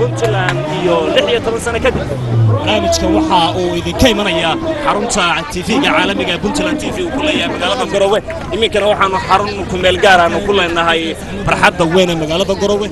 puntland iyo lix iyo toban sano kadib barnaamijkan waxa uu idinka imanayaa xarunta tv-ga caalamiga ee puntland t v uu ku leeyahay magaalada garowe iminkana waxaanu xarun ku meel gaar aanu ku leenahay barxadda weyn ee magaalada garowe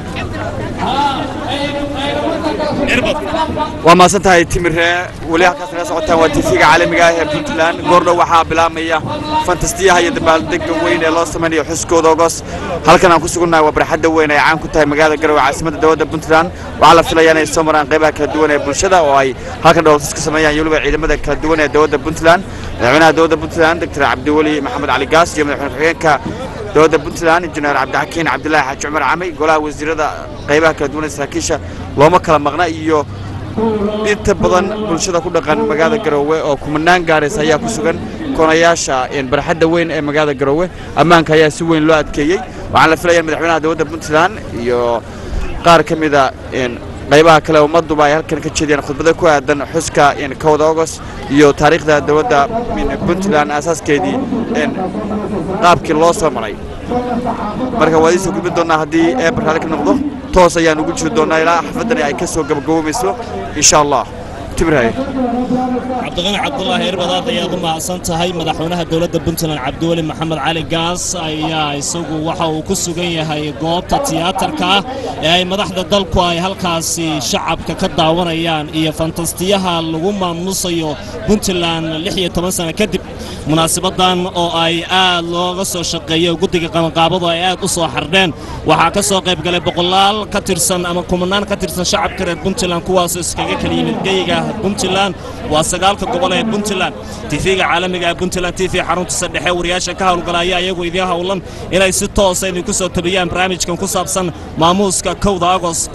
waa mahadsan tahay timiree weli halkaas naga socotaan waa tv-ga caalamiga ah ee puntland goordhow waxaa bilaabmaya fantastiyaha iyo dabaaldega weyn ee loo samaynayo xuskooda ogos halkan aan ku sugannahay waa barxadda weyn ay caan ku tahay magaalada garowe caasimadda dowladda puntland waxaa la filayaa inay soo maraan qaybaha kala duwan ee bulshada oo ay halkan dhowltus ka sameeyaan iyo weliba ciidamada kala duwan ee dowladda puntland madaxweynaha dowladda puntland doctor cabdiweli maxamed cali gaas iyo madaxweyne ku-xigeenka dowladda puntland injineer cabdixakiin cabdilaahi xaaji cumar camay golaha wasiirada qaybaha kala duwan ee saraakiisha looma kala maqna iyo inta badan bulshada ku dhaqan magaalada garoowe oo kumanaan gaaraysa ayaa ku sugan koonayaasha barxadda weyn ee magaalada garoowe ammaanka ayaa si weyn loo adkeeyey waxaan la filaya in madaxweynaha dowladda puntland iyo qaar ka mida qaybaha kale ummadduba ay halkan ka jeediyaan khudbado ku aadan xuska kowda ogos iyo taariikhda dowladda puntland aasaaskeedii qaabkii loo soo maray marka waa idiin soo gudbin doonnaa haddii eebar raali ka noqdo toos ayaan ugu jiri doonnaa ilaa xafaddani ay ka soo gabagaboomayso insha allah timiraye cabdiqani cabdulaahi erbadaad ayaad u mahadsan tahay madaxweynaha dowladda puntland cabdiweli maxamed cali gaas ayaa isagu waxa uu ku sugan yahay goobta tiyaatarka ah ee ay madaxda dalku ay halkaasi shacabka ka daawanayaan iyo fantastiyaha lagu maamuusayo puntland lix iyo toban sano kadib munaasibadan oo ay aad looga soo shaqeeyey guddiga qabanqaabadu ay aad u soo xardheen waxaa ka soo qayb galay boqolaal ka tirsan ama kumanaan ka tirsan shacabka reer puntland kuwaasoo iskaga kala yimid geyiga puntland waa sagaalka gobol ee puntland tv-ga caalamiga ee puntland t v xaruntiisa dhexe wariyaasha ka howlgala ayaa iyagu idiin howlan inay si toosa idinku soo tabiyaan barnaamijkan ku saabsan maamuuska kowda agost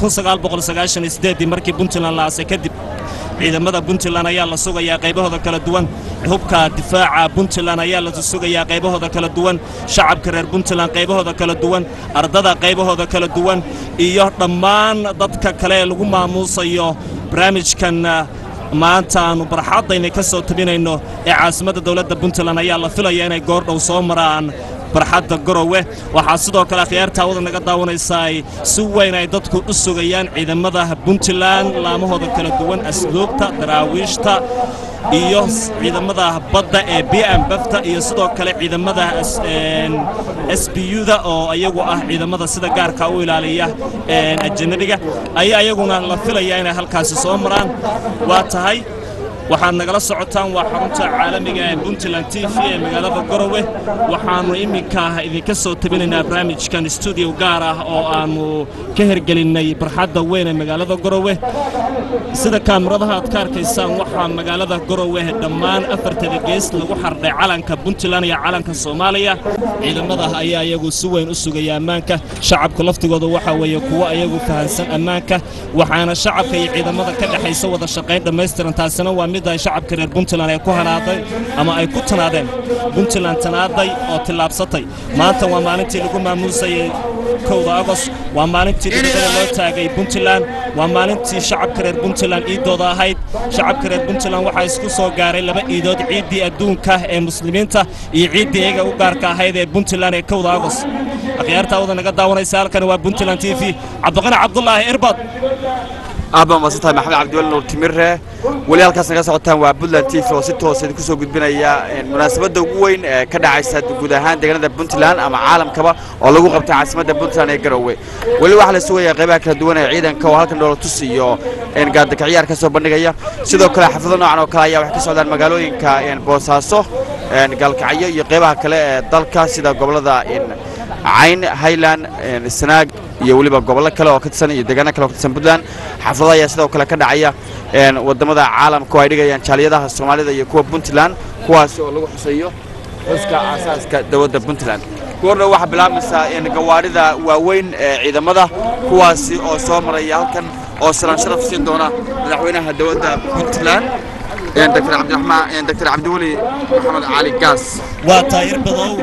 markii puntland la aasay kadib ciidamada puntland ayaa la sugayaa qaybahooda kala duwan hubka difaaca puntland ayaa la sugayaa qaybahooda kala duwan shacabka reer puntland qaybahooda kala duwan ardada qaybahooda kala duwan iyo dhammaan dadka kale ee lagu maamuusayo barnaamijkan maanta aanu barxaddayna ka soo tabinayno ee caasimadda dowladda puntland ayaa la filaya inay goordhow soo maraan barxadda garowe waxaa sidoo kale akhyaartaawada naga daawanaysaa si weyn ay dadku u sugayaan ciidamada puntland laamahooda kala duwan asluubta daraawiishta iyo ciidamada badda ee b m bafta iyo sidoo kale ciidamada s b u-da oo iyagu ah ciidamada sida gaarka u ilaaliya ajanabiga ayaa iyaguna la filaya inay halkaasi soo maraan waa tahay waxaad nagala socotaan waa xarunta caalamiga ee puntland t v ee magaalada garowe waxaannu iminka idinka soo tabinaynaa barnaamijkan stuudiyo gaar ah oo aannu ka hergelinnay barxadda weyn ee magaalada garowe sida kaamiradaha aad ka arkaysaan waxaa magaalada garowe dhammaan afartada gees lagu xardhay calanka puntland iyo calanka soomaaliya ciidamada ayaa iyagu si weyn u sugaya ammaanka shacabka laftigooda waxaa weeye kuwo iyagu fahansan ammaanka waxaana shacabka iyo ciidamada ka dhexaysa wada shaqayn dhammaystiran taasina waa mid ay shacabka reer puntland ay ku hanaaday ama ay ku tanaadeen puntland tanaaday oo tillaabsatay maanta waa maalintii lagu maamuusayay kowda agost waa maalintii dhibadada loo taagay puntland waa maalintii shacabka reer puntland iidooda ahayd shacabka reer puntland waxaa isku soo gaaray laba iidood ciiddii adduunka ee muslimiinta iyo ciiddii iyaga u gaarka ahayd ee puntland ee kowda agost akhyaartaawada naga daawanaysa halkani waa puntland t v cabdiqani cabdulaahi irbad aad baa mahadsan tahay maxamed cabdiweli nuur timire weli halkaas naga socotaan waa puntland t v oo si toosa idinku soo gudbinaya munaasabadda ugu weyn ee ka dhacaysa guud ahaan deegaanada puntland ama caalamkaba oo lagu qabta caasimadda puntland ee garowe weli waxaa la sugayaa qaybaha kala duwan ee ciidanka oo halkan dhoolatus iyo gaardaka ciyaar ka soo bandhigaya sidoo kale xaflado noocan oo kale ayaa waxay ka socdaan magaalooyinka boosaaso gaalkacyo iyo qaybaha kale ee dalka sida gobollada cayn highland sanaag iyo weliba gobollo kale oo ka tirsan iyo deegaano kale oo ka tirsan puntland xaflado ayaa sidoo kale ka dhacaya waddamada caalamka oo ay dhigayaan jaaliyadaha soomaalida iyo kuwa puntland kuwaasi oo lagu xuseeyo xuska aasaaska dowladda puntland goorna waxaa bilaabmaysaa gawaarida waaweyn ee ciidamada kuwaasi oo soo maraya halkan oo salaan sharaf siin doona madaxweynaha dowladda puntland dr cabdiraxmaan dr cabdiweli maxamed cali gaas waa taayir badow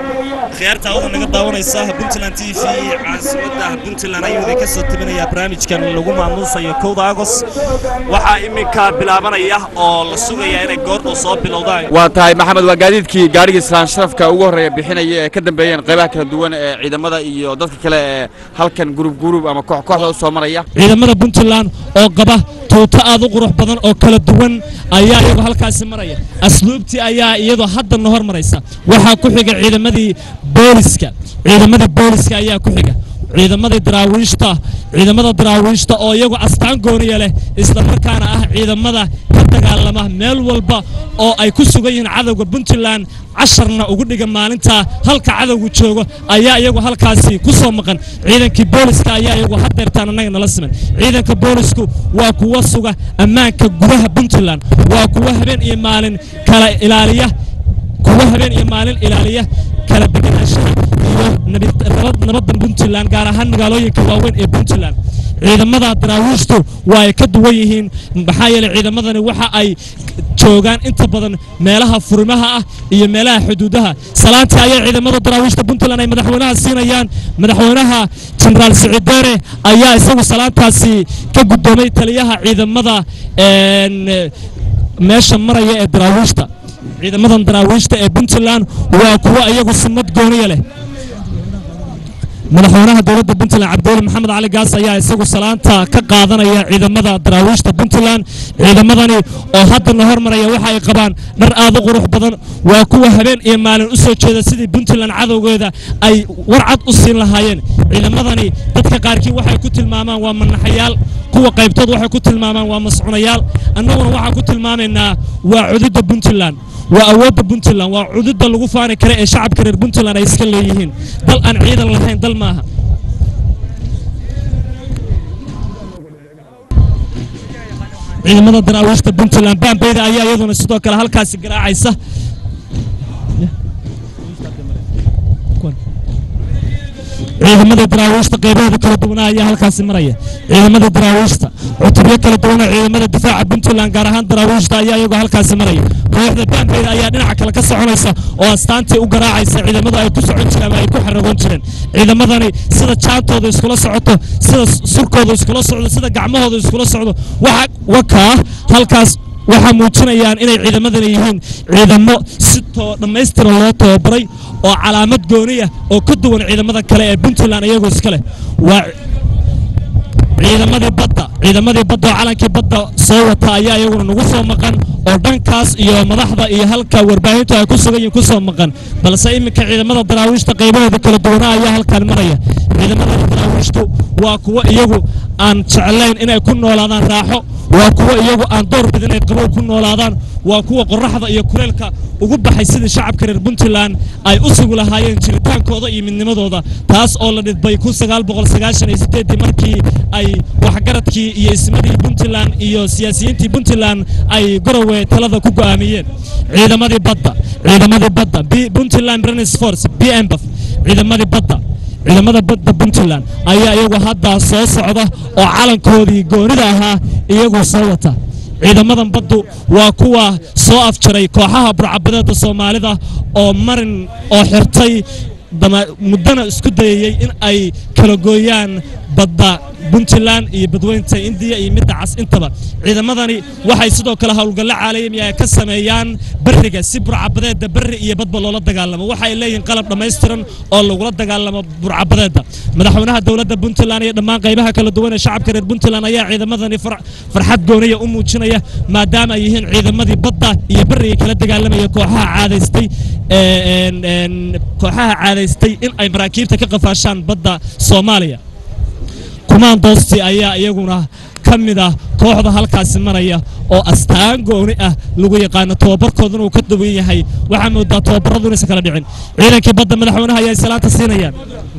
khiyaarta awda naga daawanaysa puntland t v caasimadda puntland ayuu idinka soo tabinayaa barnaamijkan lagu maamuusayo kowda agos waxaa iminka bilaabanaya oo la sugaya inay goordhow soo bilowdaan waa tahay maxamed waa gaadiidkii gaadhigii islaan sharafka ugu horreeya bixinaya ee ka dambeeyeen qaybaha kala duwan ee ciidamada iyo dadka kale ee halkan gurub gurub ama koox kooxda u soo maraya ciidamada puntland oo qaba tuuto aad u qurux badan oo kala duwan ayaa iyagu halkaasi maraya asluubtii ayaa iyadoo haddana hor maraysa waxaa ku xiga ciidamadii booliska ciidamadii booliska ayaa ku xiga ciidamadii daraawiishta ciidamada daraawiishta oo iyagu astaan gooniya leh isla markaana ah ciidamada ka dagaalama meel walba oo ay ku sugan yihiin cadowga puntland casharna ugu dhiga maalinta halka cadowgu joogo ayaa iyagu halkaasi ku soo maqan ciidankii booliska ayaa iyagu hadeertaan annaga nala siman ciidanka boolisku waa kuwa suga ammaanka gudaha puntland waa kuwa habeen iyo maalin kala ilaaliya kuwa habeen iyo maalin ilaaliya kala deganaanshaha iyo nabad- nabad- nabadda puntland gaar ahaan magaalooyinka waaweyn ee puntland ciidamada daraawiishtu waa ay ka duwan yihiin maxaa yeelay ciidamadani waxa ay joogaan inta badan meelaha furimaha ah iyo meelaha xuduudaha salaantii ayaa ciidamada daraawiishta puntland ay madaxweynaha siinayaan madaxweynaha jenaraal siciid deere ayaa isagu salaantaasi ka guddoomay taliyaha ciidamada een, meesha maraya ee daraawiishta ciidamadan daraawiishta ee puntland waa kuwo iyagu sunnad gooniya leh madaxweynaha dowladda puntland cabdiweli maxamed cali gaas ayaa isagu salaanta ka qaadanaya ciidamada daraawiishta puntland ciidamadani oo haddana hormaraya waxa ay qabaan dhar aad u qurux badan waa kuwa habeen iyo maalin u soo jeeda sidii puntland cadowgeeda ay warcad u siin lahaayeen ciidamadani dadka qaarkii waxay ku tilmaamaan waa manaxayaal kuwa qaybtood waxay ku tilmaamaan waa mascuunayaal annaguna waxaan ku tilmaamaynaa waa cududda puntland waa awoodda puntland waa cududda lagu faani kara ee shacabka reer puntland ay iska leeyihiin dal aan ciidan lahayn dal maaha ciidamada daraawiishta puntland baambeyda ayaa iyaduna sidoo kale halkaasi garaacaysa ciidamada daraawiishta qaybahooda kala duwanaa ayaa halkaasi maraya ciidamada daraawiishta cutubyo kala duwana ciidamada difaaca puntland gaar ahaan daraawiishta ayaa iyagoo halkaasi maraya kooxda baambeyda ayaa dhinaca kale ka soconaysa oo astaantii u garaacaysa ciidamadu ay ku socon jireen ama ay ku xaragoon jireen ciidamadani sida jaantooda iskula socoto sida surkooda iskula socdo sida gacmahooda iskula socdo waxa wakaa halkaas waxaa muujinayaan inay ciidamadani yihiin ciidamo si too dhammaystiran loo tababaray oo calaamad gooniya oo ka duwan ciidamada kale ee puntland iyagoo iska leh waa ciidamadii badda ciidamadii badda oo calankii badda soo wata ayaa iyaguna nagu soo maqan oo dhankaas iyo madaxda iyo halka warbaahintu ay ku sugan yihiin ku soo maqan balse iminka ciidamada daraawiishta qaybahooda kala duwanaa ayaa halkan maraya ciidamada daraawiishtu waa kuwo iyagu aan jeclayn inay ku noolaadaan raaxo waa kuwo iyagu aan door bid inay qabow ku noolaadaan waa kuwa qoraxda iyo kuleylka ugu baxay sidii shacabka reer puntland ay u sugi lahaayeen jiritaankooda iyo midnimadooda taas oo la dhidbay markii ay waxgaradkii iyo ismadii puntland iyo siyaasiyiintii puntland ay gorowe talada ku go'aamiyeen ciidamadii badda ciidamadii badda B- puntland Marines force bmbf ciidamadii badda ciidamada badda puntland ayaa iyagu hadda soo socda oo calankoodii goonida ahaa iyagu soo wata ciidamadan baddu waa kuwa soo afjaray kooxaha burcabadeeda soomaalida oo marin oo xirtay dama- muddana isku dayayey in ay kala gooyaan badda puntland iyo badweynta indiya iyo midda cas intaba ciidamadani waxay sidoo kale howlgallo caalami ah ka sameeyaan beriga si burcabadeeda berri iyo badba loola dagaalamo waxay leeyihiin qalab dhammaystiran oo lagula dagaalamo burcabadeeda madaxweynaha dowladda puntland iyo dhammaan qaybaha kala duwan ee shacabka reer puntland ayaa ciidamadani far- farxad gooniya u muujinaya maadaama ay yihiin ciidamadii badda iyo beriga kala dagaalamaya kooxaha caadaystay ee, een, een, kooxaha caadaystay in ay maraakiibta ka qafaashaan badda soomaaliya kumaandoosti ayaa iyaguna ka mid ah kooxda halkaasi maraya oo astaan gooni ah lagu yaqaano tababarkooduna uu ka duwan yahay waxaa moodaa tababaradu inaysan kala dhicin ciidankii badda madaxweynaha ayaa salaanta siinayaan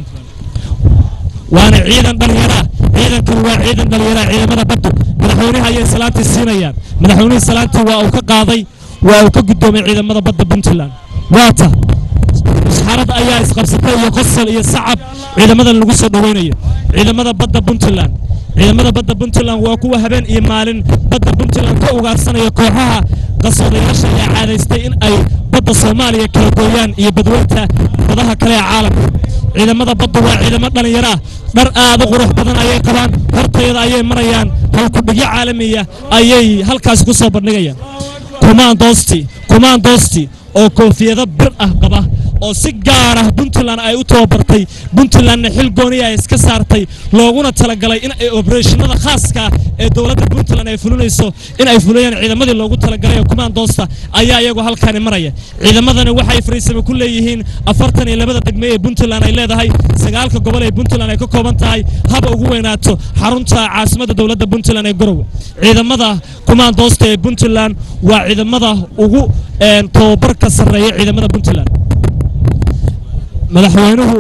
waana ciidan dhallinyaraa ciidankan waa ciidan dhallinyaraa ciidamada baddu madaxweynaha ayay salaantii siinayaan madaxweynihii salaantii waa uu ka qaaday waa uu ka guddoomay ciidamada badda puntland waata isxaarad ayaa isqabsatay iyo qosol iyo sacab ciidamadan lagu soo dhoweynayo ciidamada badda puntland ciidamada badda puntland waa kuwa habeen iyo maalin badda puntland ka ugaarsanaya kooxaha qasoodayaasha ayaa caadaystay in ay badda soomaaliya kala gooyaan iyo badweynta badaha kale ee caalamka ciidamada baddu waa ciidamo dhallinyaro ah dhar aad u qurux badan ayay qabaan hortayada ayay marayaan halkudhigyo caalamiya ayay halkaasi ku soo bandhigayaan kumaandoosti kumaandoosti oo koofiyado bir ah qaba oo si gaar ah puntland ay u tababartay puntlandna xil gooniya ay iska saartay looguna talagalay in ay obereshinada khaaska ah ee dowladda puntland ay fulinayso in ay fuliyaan ciidamadii loogu talagalay ee kumaandoosta ayaa iyagu halkaani maraya ciidamadani waxay fariisame ku leeyihiin afartan iyo labada degme ee puntland ay leedahay sagaalka gobol ee puntland ay ka kooban tahay haba ugu weynaato xarunta caasimadda dowladda puntland ee garowe ciidamada kumaandoosta ee puntland waa ciidamada ugu een, tababarka sarreeya ciidamada puntland madaxweynuhu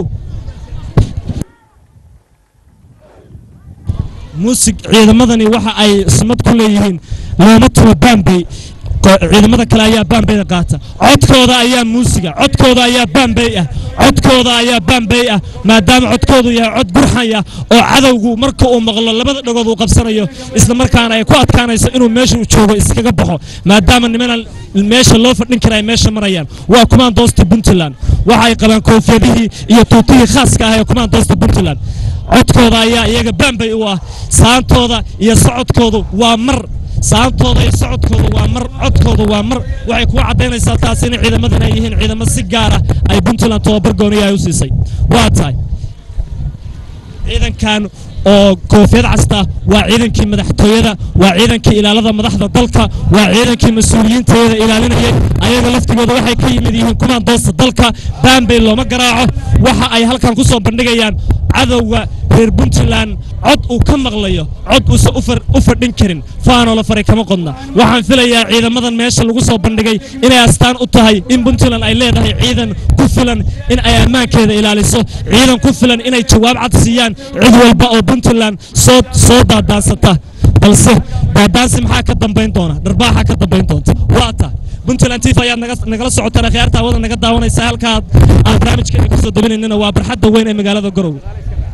muusig ciidamadani waxa ay sumad ku leeyihiin looma tumo baambey Ko- ciidamada kale ayaa baambeyda qaata codkooda ayaa muusiga codkooda ayaa baambey ah codkooda ayaa baambey ah maadaama codkoodu yahay cod gurxaya oo cadowgu marka uu maqlo labada dhagood uu qabsanayo isla markaana ay ku adkaanayso inuu meesha uu joogo iskaga baxo maadaama nimana meesha loo fadhin kara ay meesha marayaan waa kumaandoosta puntland waxa ay qabaan koofiyadihii iyo tuutihii khaaska ah ee kumaandoosta puntland codkooda ayaa iyaga baambay u ah saantooda iyo socodkoodu waa mar saantooda iyo socodkooda waa mar codkooda waa mar waxay kuga caddaynaysaa taas in ciidamadan ay yihiin ciidamo si gaar ah ay puntland tababar gooniya ay u siisay waa tahay ciidankan oo koofiyad casta waa ciidankii madaxtooyada waa ciidankii ilaalada madaxda dalka waa ciidankii mas-uuliyiinteeda ilaalinayay ayaga laftigooda waxay ka yimid yihiin kumaandoosta dalka baambey looma garaaco waxa ay halkan ku soo bandhigayaan cadowga reer puntland cod uu ka maqlayo cod uusan u far- u fadhin karin faanoo la faray kama qodna waxaan filayaa ciidamadan meesha lagu soo bandhigay inay astaan u tahay in puntland ay leedahay ciidan ku filan in ay ammaankeeda ilaaliso ciidan ku filan inay jawaab cad siiyaan cid walba oo puntland soo soo daadaansata balse daadaansi maxaa ka dambayn doona dharbaaxa ka dambayn doonta waa tahay puntland tv ayaad naga- nagala socotaan akhyaarta hawada naga daawanaysa halkaad aan barnaamijkeena kusoo dabinaynana waa barxadda weyn ee magaalada garowe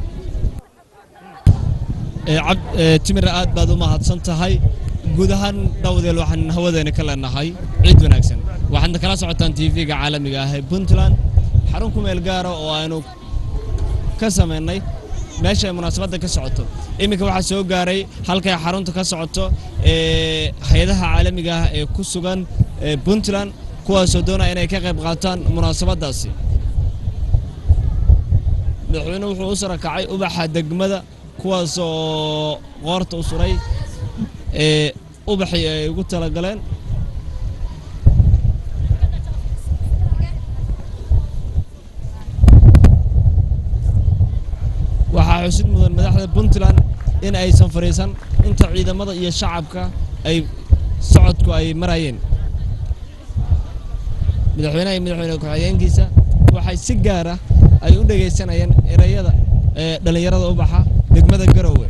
timir aad baad u mahadsan tahay guud ahaan dhowdeel waxaan hawadeena ka leenahay ciid wanaagsan waxaadna kala socotaan tv-ga caalamiga ah ee puntland xarun ku meel gaara oo aynu ka samaynay meesha ay munaasabadda ka socoto iminka waxaa soo gaaray halkay xarunta ka socoto ee hay-adaha caalamiga ah ee ku sugan ee puntland kuwaasoo doonaya inay ka qayb qaataan munaasabaddaasi madaxweynuhu wuxuu u sarakacay ubaxa degmada kuwaas oo qoorta u suray ee ubaxii ay ugu talagaleen waxaa xusid mudan madaxda puntland in aysan fadhiisan inta ciidamada iyo shacabka ay socodku ay marayeen madaxweynaha iyo madaxweyne ku-xigeenkiisa waxay si gaar ah ay u dhegaysanayeen erayada ee dhallinyarada ubaxa degmada garowe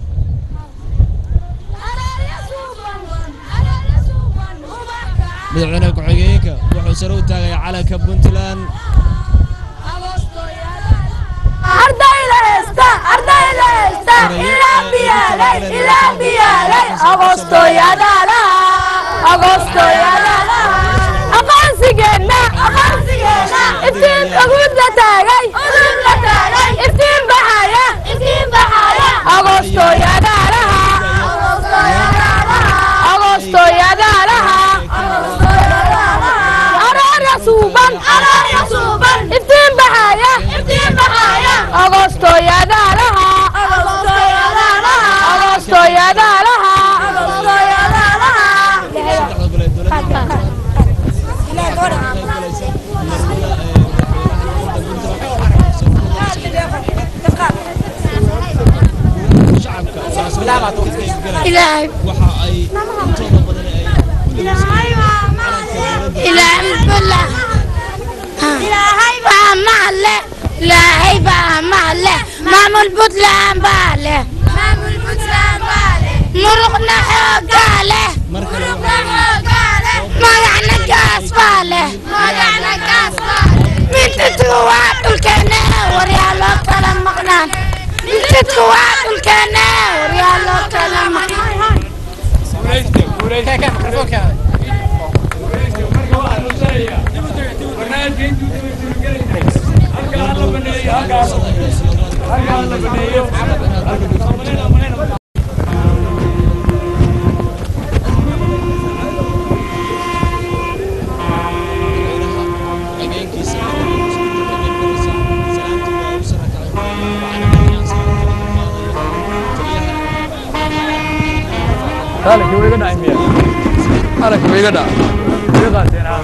madaxweyne ku-xigeenka wuxuu sare u taagaya calanka puntland ardayda heesta ardayda heesta ilaa biyaalay ilaa biyaalay agoostoyadala agoostoyadala aqoonsigeenna aqoonsigeenna iftiin uguda taagay uguda taagay iftiin baxaya iftiin baxaya agoostoyadalaha agoostoyadalaha aroorya suuban aroorya suuban iftiin baxaya iftiin baxaya agoostoyadalaha agoostoyadalaha saddexda gole ee dowladda shacabka munaasabadda ka qaybgalaya ilaahay waxa ay intooda badan ay ku dhegeysanayeen ilaahay bala ilaahay baa maale ilaahay baa maale maamul puntland baa leh maamul puntland baa leh muruqna xoogaa leh mar kale magacna gaas baa leh magacna gaas baa leh mintidku waa dhulkeena waryaa loo kala maqnaan mintidku waa dhulkeena waryaa loo kala maqnaan Dale, que voy a ganar, mira. Dale, que voy a ganar. Fíjate, nada.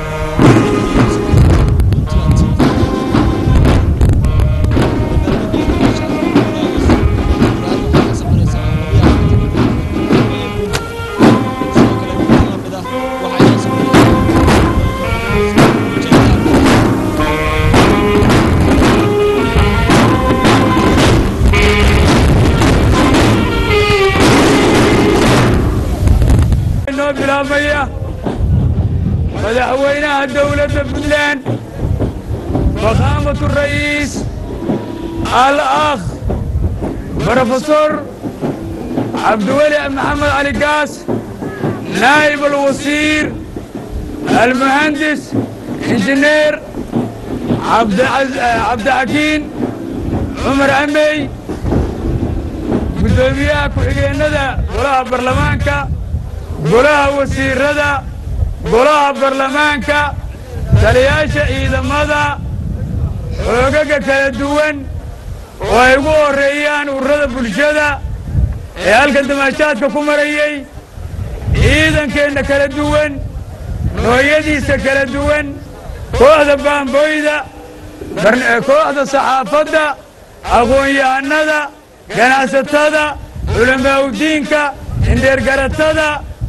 inoo bilaabmaya madaxweynaha dowladda puntland fakaamatu ra'iis al akh brofesor cabdiweli maxamed cali gaas naa'ib alwasiir almuhandis injineer cabdixakiin cumar amey guddoomiyaha ku-xigeennada golaha baarlamaanka golaha wasiirada golaha baarlamaanka taliyaasha ciidamada xoogaga kala duwan oo ay ugu horreeyaan ururada bulshada ee halkan damaashaadka ku marayey ciidankeenna kala duwan nooyadiisa kala duwan kooxda baamboyda kooxda saxaafadda aqoon-yahanada ganacsatada culamaa'udiinka indheergaratada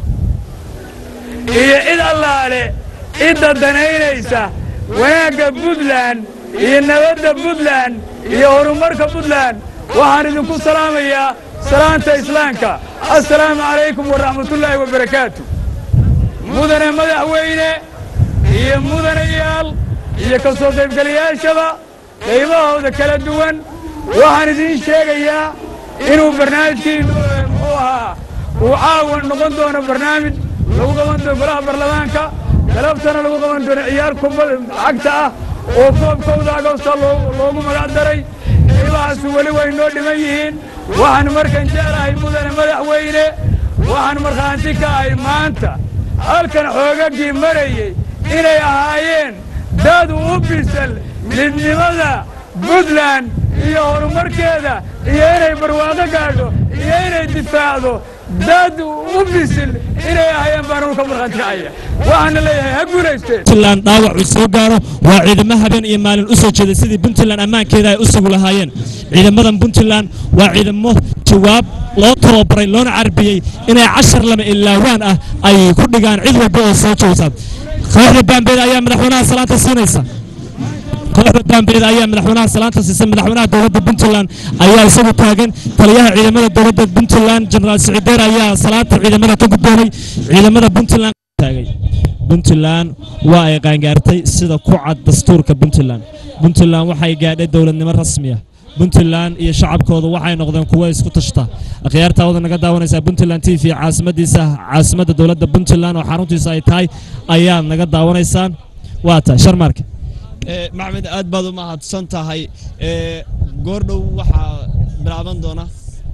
iyo cid allaale cidda danaynaysa wanaagga puntland iyo nabadda puntland iyo horumarka puntland waxaan idinku salaamayaa salaanta islaamka assalaamu calaykum waraxmatullaahi wabarakaatu mudane madaxweyne iyo mudanayaal iyo ka soo qaybgalayaashaba qaybahooda kala duwan waxaan idiin sheegayaa inuu barnaamijkii muxuu ahaa uu caawa noqon doono barnaamij lagu qaban doono golaha baarlamaanka galabtana lagu qaban doono ciyaar kubad cagta ah oo koobkowda agosta loogu magac daray qaybahaasi weli way noo dhiman yihiin waxaan markan jeclahay mudane madaxweyne waxaan markhaanti ka ahay maanta halkan xoogaggii marayey inay ahaayeen dad u bisal midnimada puntland iyo horumarkeeda iyo inay barwaaqo gaadho iyo inay difaacdo dad u bisil inay ahaayeen baan anu ka markhaanti kacaya waxaana leeyahay ha guulaysteen puntland dhaawac uu soo gaaro waa ciidamo habeen iyo maalin u soo jeeday sidii puntland ammaankeeda ay u sugu lahaayeen ciidamadan puntland waa ciidamo jawaab loo tababaray loona carbiyey inay cashar lama ilaawaan ah ay ku dhigaan cid walba oo soo joogta kooxda baambeeda ayaa madaxweynaha salaanta siinaysa kooxda baambeeda ayaa madaxweynaha salaanta siisa madaxweynaha dowladda puntland ayaa isagu taagan taliyaha ciidamada dowladda puntland jenaraal sicideer ayaa salaanta ciidamada ka guddoonay ciidamada puntland taagay puntland waa ay qaangaartay sida ku cad dastuurka puntland puntland waxay gaadhay dowladnimo rasmi ah puntland iyo shacabkooda waxay noqdeen kuwo isku tashta akhyaartaa wada naga daawanaysaa puntland t v caasimadiisa caasimadda dowladda puntland oo xaruntiisa ay tahay ayaad naga daawanaysaan waa tahay sharmaarka maxmed aad baad u mahadsan tahay goordhow waxaa bilaaban doona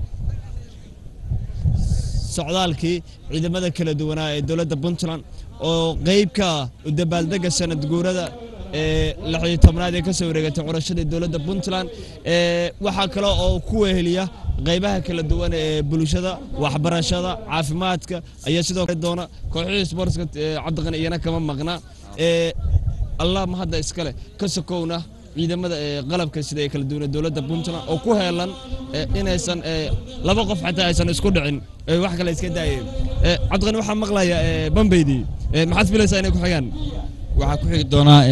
socdaalkii ciidamada kala duwanaa ee dowladda puntland oo qeybka u dabaaldega sanad guurada ee lixyo tobnaad ee ka soo wareegatay curashadii dowladda puntland waxaa kale oo ku weheliya qaybaha kala duwan ee bulshada waxbarashada caafimaadka ayaa sidoo kale doona kooxihii sportska cabdiqani iyana kama maqna allah ma hadda iskale ka sokowna ciidamada qalabka sida ee kala duwan dowladda puntland oo ku heelan inaysan laba qof xataa aysan isku dhicin wax kale iska daayeen cabdiqani waxaa maqlaya bambaydii maxaad filaysaa inay ku xigaan waxaa ku xigi doonaa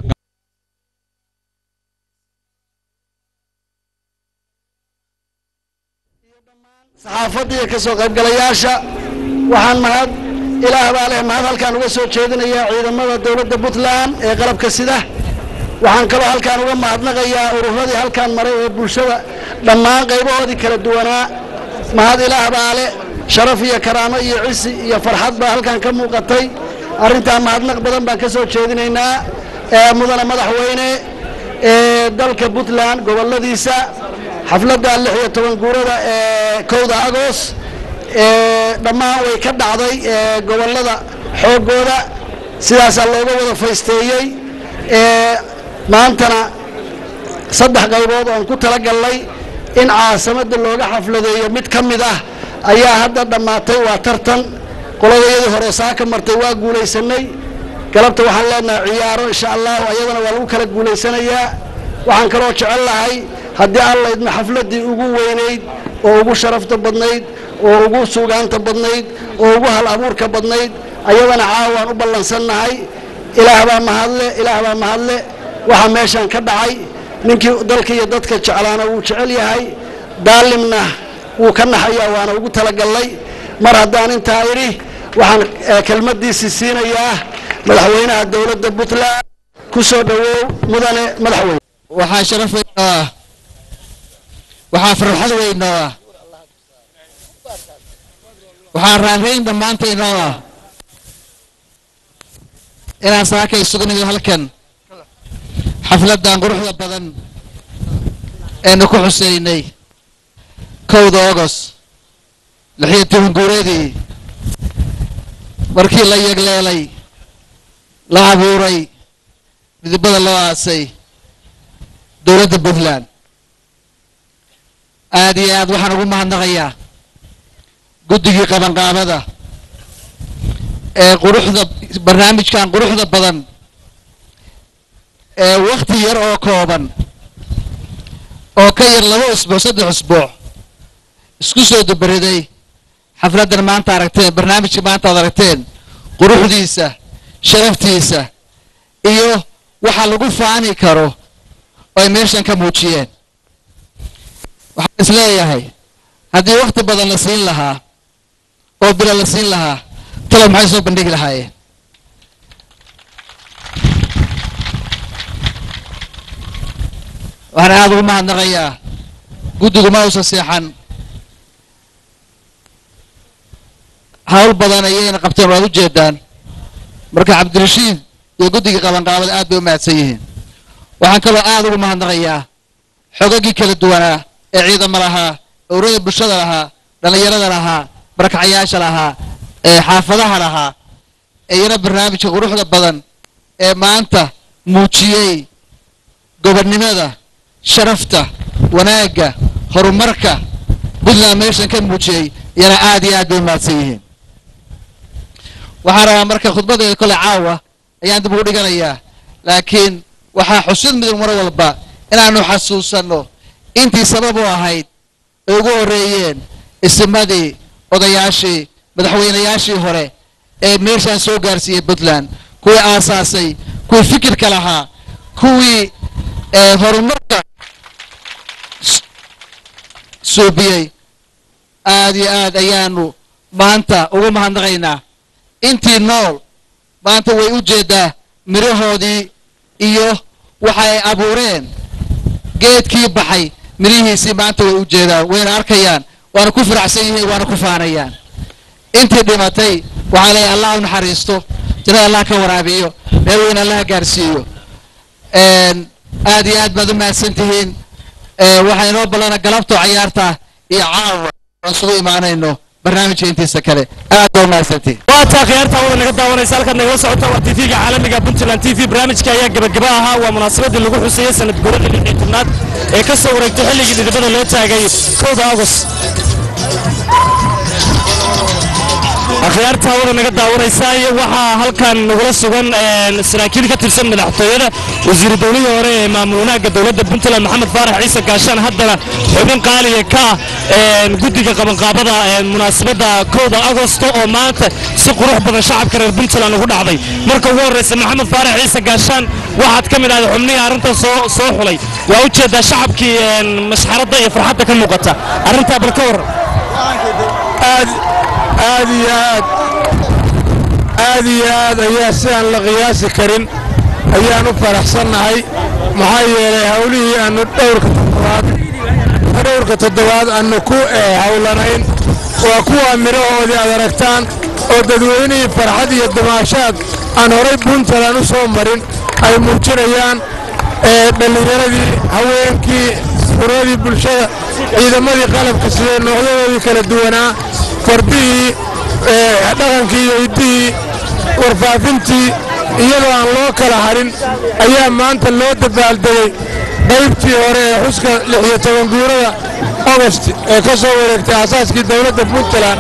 saxaafadda iyo ka soo qaybgalayaasha waxaan mahad ilaah baa leh mahad halkaan uga soo jeedinayaa ciidamada dowladda puntland ee qalabka sida waxaan kaloo halkaan uga mahadnaqayaa ururadii halkaan maray ee bulshada dhammaan qaybahoodii kala duwanaa mahad ilaah baa leh sharaf iyo karaamo iyo cisi iyo farxad baa halkaan ka muuqatay arrintaa mahadnaq badan baan ka soo jeedinaynaa ee mudane madaxweyne ee dalka puntland gobolladiisa xafladda lix iyo toban guurada ee kowda agoost ee dhammaan way ka dhacday ee gobollada xooggooda sidaasaa looga wada faysteeyey ee maantana saddex qaybood oon ku talagalnay in caasimadda looga xafladeeyo mid ka mid ah ayaa hadda dhammaatay waa tartan qoladayadii hore saa ka martay waa guulaysanay galabta waxaan leenahay ciyaaro insha allahu ayadana waa lagu kala guulaysanayaa waxaan kaloo jecel lahay haddii alla idma xafladdii ugu weynayd oo ugu sharafta badnayd oo ugu suugaanta badnayd oo ugu hal abuurka badnayd ayadana caawaan u ballansannahay ilaah baa mahadle ilaah baa mahadle waxaa meeshan ka dhacay ninkii dalka iyo dadka jeclaana wuu jecel yahay daalimna wuu ka naxayaa waana ugu talagallay mar haddaan intaa idhi waxaan eh, kelmaddiisii siinayaa madaxweynaha dowladda puntland ku soo dhowow mudane madaxweyne waxaa sharaf weyn oo ah waxaa farxad weyn oo ah waxaa raanrayn dhammaantayn oo ah inaan saaka isugu nimid halkan xafladdan quruxda badan eenu ku xuseynay kowda ogos lixiyo toban guuradii markii la yegleelay la abuuray midibada loo aasay dowladda puntland aad iyo aad waxaan ugu mahadnaqayaa guddigii qabanqaabada ee quruxda barnaamijkan quruxda badan ee wakti yar oo kooban oo ka yar laba usbuuc saddex usbuuc isku soo dubariday xafladdan maanta aragteen barnaamijka maanta aad aragteen quruxdiisa sharaftiisa iyo waxa lagu faani karo oo ay meeshan ka muujiyeen waxaan is leeyahay haddii wakti badan la siin lahaa oo bilo la siin lahaa talo maxay soo bandhigi lahaayeen waxaan aada ugu mahadnaqayaa guddigu ma uusan seexan hawl badan ayayna qabteen waad u jeedaan marka cabdirashiid iyo guddigii qabanqaabada aad bay u mahadsan yihiin waxaan kaloo aada ugu mahadnaqayaa xogagii kala duwanaa ee ciidamo lahaa urada bulshada lahaa dhallinyarada lahaa barakacayaasha lahaa ee xaafadaha lahaa iyana barnaamijka quruxda badan ee maanta muujiyey gobonnimada sharafta wanaagga horumarka puntland meeshan ka muujiyey iyana aad iyo aad bay u mahadsan yihiin waxaan rabaa marka khudbadeeda kole caawa ayaan dib ugu dhiganayaa laakiin waxaa xusid mudan mar walba inaanu xasuusanno intii sabab u ahayd ay ugu horreeyeen isimadii odayaashii madaxweynayaashii hore ee meeshaan soo gaarsiiyey puntland kuwii aasaasay kuwii fikirka lahaa kuwii ee horumarka s- suubiyey aad iyo aad ayaanu maanta ugu mahadnaqaynaa intii nool maanta way u jeedaa mirahoodii iyo waxa ay abuureen geedkii baxay mirihiisii maanta way u jeedaan wayna arkayaan waana ku faraxsan yihiin waana ku faanayaan intii dhimatay waxaa leeyahay allah u naxariisto jannada allah ka waraabiyo meel weyn allah gaarsiiyo een, aad iyo aad baad u mahadsan tihiin ee, waxaa inoo ballana galabtoo cayaarta iyo caawa aan isugu imaanayno barnaamijka intiisa kale aad baa u mahadsantihiin waataa khiyaarta wada naga daawanaysa halkaad nagala socota waa tv-ga caalamiga puntland t v barnaamijka ayaa gebagaba ahaa waa munaasabadii lagu xuseeyey sanad guurada lix iyo tobnaad ee ka soo wareegtay xilligii dhidibada loo taagay kowda agost akhyaarta wada naga daawanaysa iyo waxaa halkan nagula sugan een, saraakiil ka tirsan madaxtooyada wasiiru dowlihii hore ee maamul wanaagga dowladda puntland maxamed faarax ciise gaashaan haddana xubin qaaliga ka ah een, guddiga qabanqaabada een, munaasabadda kowda agosto oo maanta si qurux badan shacabka reer puntland ugu dhacday marka ugu horreysa maxamed faarax ciise gaashaan waxaad ka mid ahday xubnihii arrintan soo soo xulay waa u jeedaa shacabkii een, masxaradda iyo farxadda ka muuqata arrintaa bal ka waran aad aad iyo aad aad iyo aad ayaa sidaan la qiyaasi karin ayaan u faraxsannahay maxaa yeelay hawlihii aanu dhowrka toddobaad dhowrka toddobaad aanu ku eh, hawlanayn waa kuwa midhahoodii aad aragtaan oo dadweynihii farxad iyo damaashaad aan horay puntland u soo marin ay muujinayaan ee dhallinyaradii haweenkii suradii bulshada ciidamadii qalabka sidee noocyadoodii kala duwanaa fardihii ee dhaqankii iyo hiddihii warfaafintii iyadoo aan loo kala harin ayaa maanta loo dabaaldegay qaybtii hore ee xuska lix iyo toban guurada ogost ee ka soo wareegtay aasaaskii dowladda puntland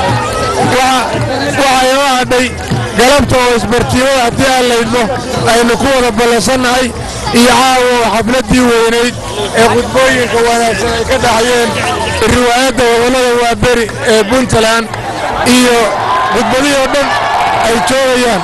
waxa inoo hadhay galabta oo isbartiimada haddii aan laydmo aynu ku wada ballansannahay iyo caawa oo xafladdii weynayd ee khudbooyinka wanaagsan ay ka dhaxayeen riwaayadda gobollada waaberi ee puntland iyo khudbadihii oo dhan ay joogayaan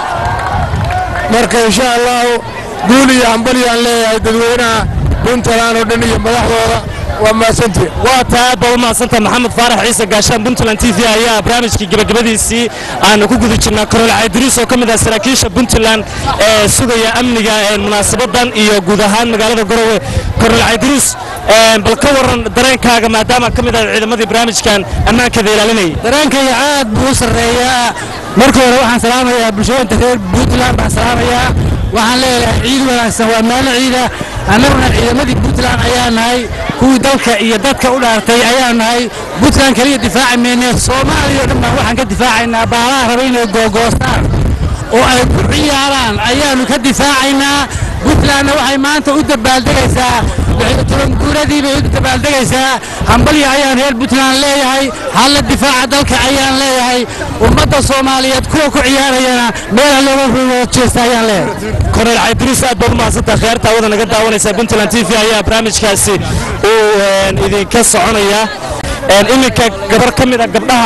marka insha allahu guul iyo hambalyaan leeyahay dadweynaha puntland oo dhan iyo madaxdooda waa mahadsantihin waa tahay aad baad u mahadsantahay maxamed faarax ciise gaashaan puntland t v ayaa barnaamijkii gebagabadiisii aanu ku guda jirnaa korol caydiriis oo ka mid ah saraakiisha puntland ee sugaya amniga ee munaasabadan iyo guud ahaan magaalada garowe korol caydiriis bal ka waran dareenkaaga maadaama ka mid ah ciidamadii barnaamijkan ammaankeeda ilaalinayay dareenkayga aad buu u sarreeyaa marka hore waxaan salaamayaa bulshooyinka reer puntland baan salaamayaa waxaan leeyahay ciid wanaagsan waa maalin ciida annaguna ciidamadii puntland ayaa nahay kuwii dalka iyo dadka u dhaartay ayaa nahay puntland keliya difaaci mayne soomaaliya oo dhan baan waxaan ka difaacaynaa baalaha raba inay googoostaan oo ay ku ciyaaraan ayaannu ka difaacaynaa puntlandna waxay maanta u dabaaldegaysaa toban guuradii bay u dabaaldegaysaa hambalya ayaan reer puntland leeyahay halla difaaca dalka ayaan leeyahay ummadda soomaaliyeed kuwa ku ciyaarayana meela looga rugo jeesta ayaan leeyahay kornel caydiriis aad baad u mahadsantaha kheerta awada naga daawanaysa puntland t v ayaa barnaamijkaasi uu idinka soconaya iminka gabar ka mid a gabdhaha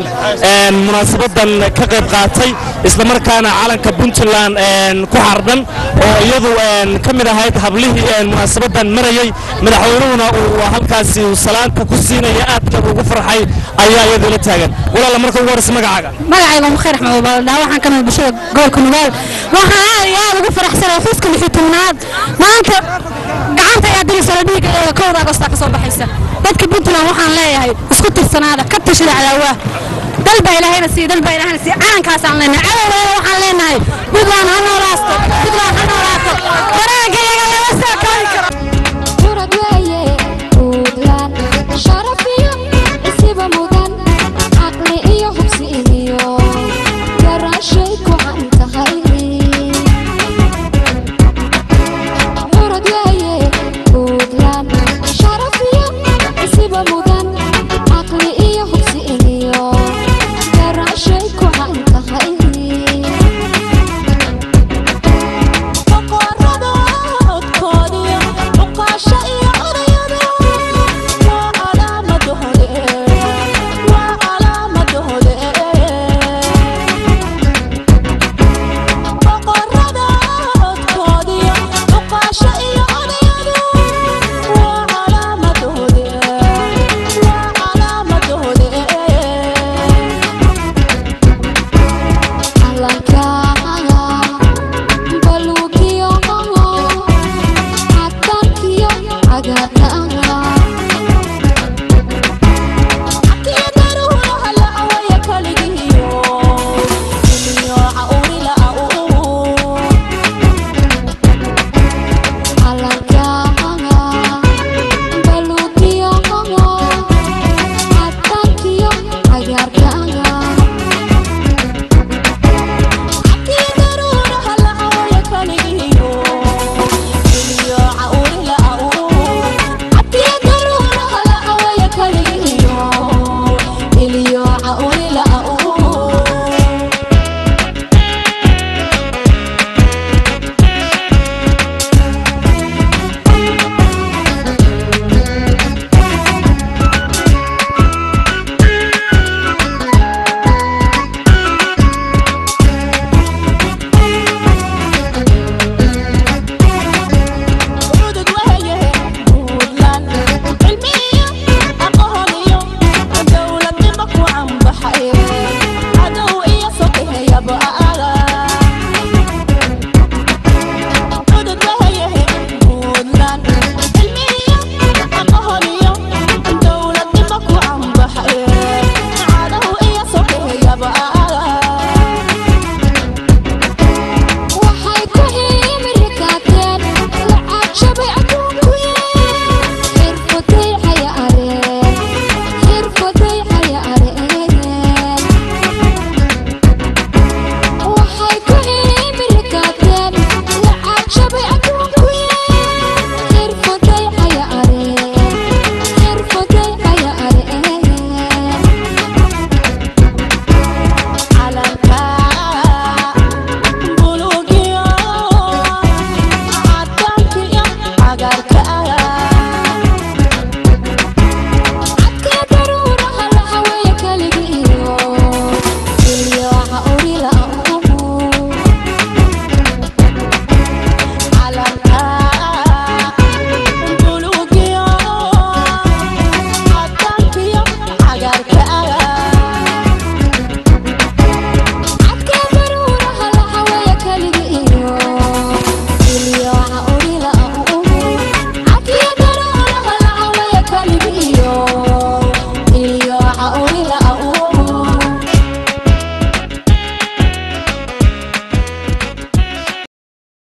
munaasabadan ka qayb qaatay islamarkaana calanka puntland ku xardhan oo iyadu ka mid ahayd hablihii munaasabadan marayay madaxweynuhuna uu halkaasi salaanta ku siinaya aadka ugu farxay ayaa iyadu la taagan walaala marka ugu horeysa magacaaga magacayga mukheer axmed baaldhaa waxaan ka mid bulshada gobolka nugaal waxaan aad iyo aad ugu faraxsanahay xuska lixi tobnaad maanta gacanta ayaa dirisala dhiiga ee kowda agostaa ka soo baxaysa dadka puntland waxaan leeyahay isku tirsanaada ka tashada cadaawaa dal baa ilaahayna siiya dal baa ilaahayna siiya calankaasaan leenahay cadowgeena waxaan leenahay puntland ha noolaasto puntland ha noolaato wanaagga iyaga lama soo koobi karo Thank you. ah